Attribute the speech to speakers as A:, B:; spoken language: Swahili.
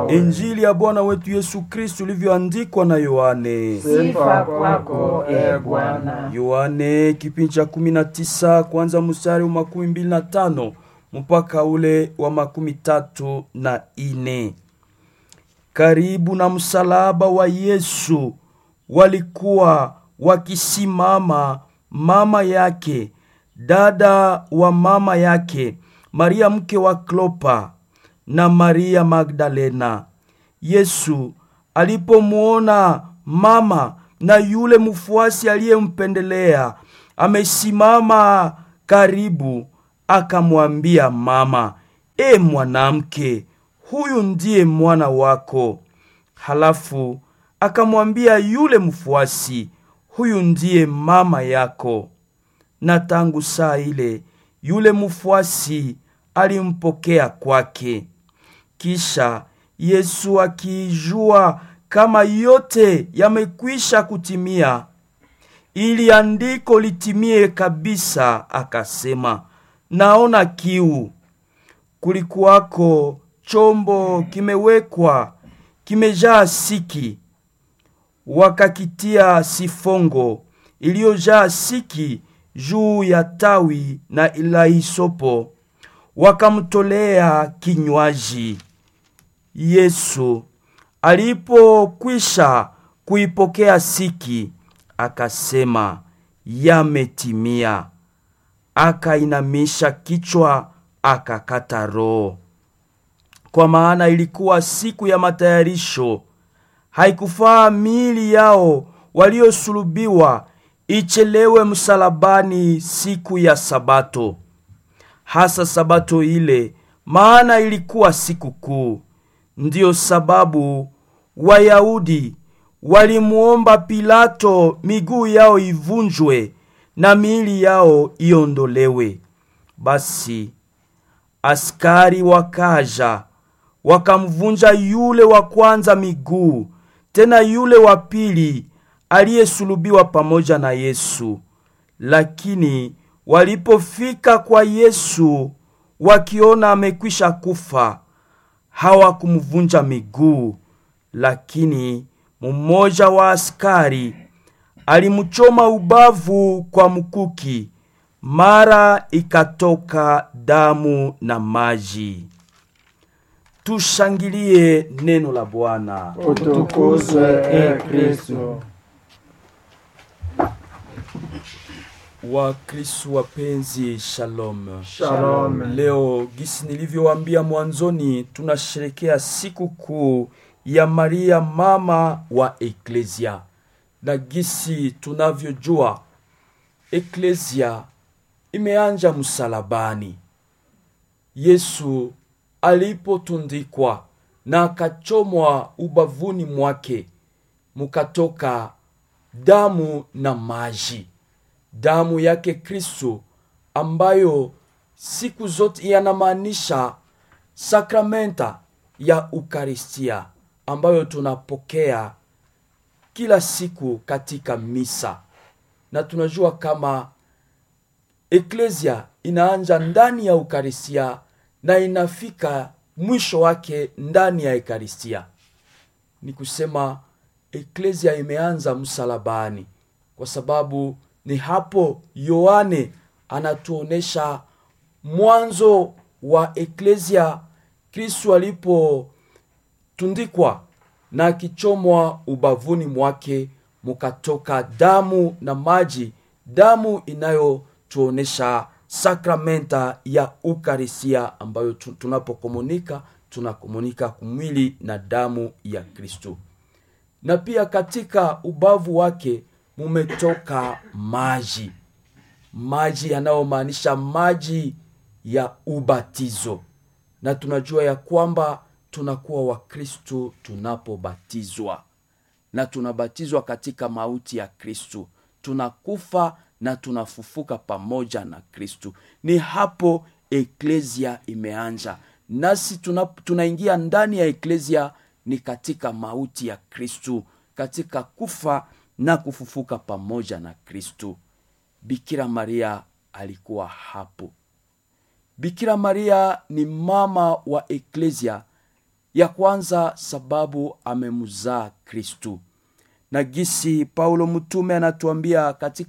A: nawe.
B: Injili ya Bwana wetu Yesu Kristu ilivyoandikwa na Yohane.
A: Sifa kwako e Bwana.
B: Yohane kipindi cha kumi na tisa kwanza mstari wa makumi mbili na tano mpaka ule wa makumi tatu na ine. Karibu na msalaba wa Yesu walikuwa wakisimama mama yake, dada wa mama yake, Maria mke wa Klopa na Maria Magdalena. Yesu alipomwona mama na yule mfuasi aliyempendelea amesimama karibu, akamwambia mama, e mwanamke, huyu ndiye mwana wako. Halafu akamwambia yule mfuasi, huyu ndiye mama yako. Na tangu saa ile yule mfuasi alimpokea kwake. Kisha Yesu akiijua kama yote yamekwisha kutimia, ili andiko litimie kabisa, akasema, naona kiu. Kulikuwako chombo kimewekwa kimejaa siki, wakakitia sifongo iliyojaa siki juu ya tawi na la hisopo, wakamtolea kinywaji. Yesu alipokwisha kuipokea siki, akasema, yametimia. Akainamisha kichwa, akakata roho. Kwa maana ilikuwa siku ya matayarisho, haikufaa miili yao waliosulubiwa ichelewe msalabani siku ya Sabato, hasa Sabato ile, maana ilikuwa siku kuu. Ndiyo sababu Wayahudi walimuomba Pilato miguu yao ivunjwe na miili yao iondolewe. Basi askari wakaja wakamvunja yule wa kwanza miguu, tena yule wa pili aliyesulubiwa pamoja na Yesu. Lakini walipofika kwa Yesu, wakiona amekwisha kufa, hawakumvunja miguu, lakini mmoja wa askari alimchoma ubavu kwa mkuki, mara ikatoka damu na maji. Tushangilie neno la Bwana.
A: Utukuzwe e Kristo.
B: Wakristo wapenzi, shalom.
A: Shalom.
B: Leo gisi nilivyowaambia mwanzoni, tunasherekea siku kuu ya Maria mama wa Eklesia, na gisi tunavyojua Eklesia imeanja msalabani. Yesu alipotundikwa na akachomwa ubavuni mwake, mukatoka damu na maji damu yake Kristo ambayo siku zote yanamaanisha sakramenta ya Ukaristia ambayo tunapokea kila siku katika misa, na tunajua kama eklesia inaanja ndani ya Ukaristia na inafika mwisho wake ndani ya Ekaristia. Ni kusema eklesia imeanza msalabani kwa sababu ni hapo Yohane anatuonesha mwanzo wa eklesia, Kristo alipotundikwa na akichomwa ubavuni mwake, mukatoka damu na maji, damu inayotuonesha sakramenta ya Ukarisia ambayo tu- tunapokomunika tunakomunika kumwili na damu ya Kristo na pia katika ubavu wake mumetoka maji, maji yanayomaanisha maji ya ubatizo, na tunajua ya kwamba tunakuwa Wakristu tunapobatizwa, na tunabatizwa katika mauti ya Kristu, tunakufa na tunafufuka pamoja na Kristu. Ni hapo eklesia imeanja, nasi tuna, tunaingia ndani ya eklesia ni katika mauti ya Kristu, katika kufa na kufufuka pamoja na Kristu. Bikira Maria alikuwa hapo. Bikira Maria ni mama wa eklesia ya kwanza sababu amemzaa kristu na gisi paulo mtume anatuambia katika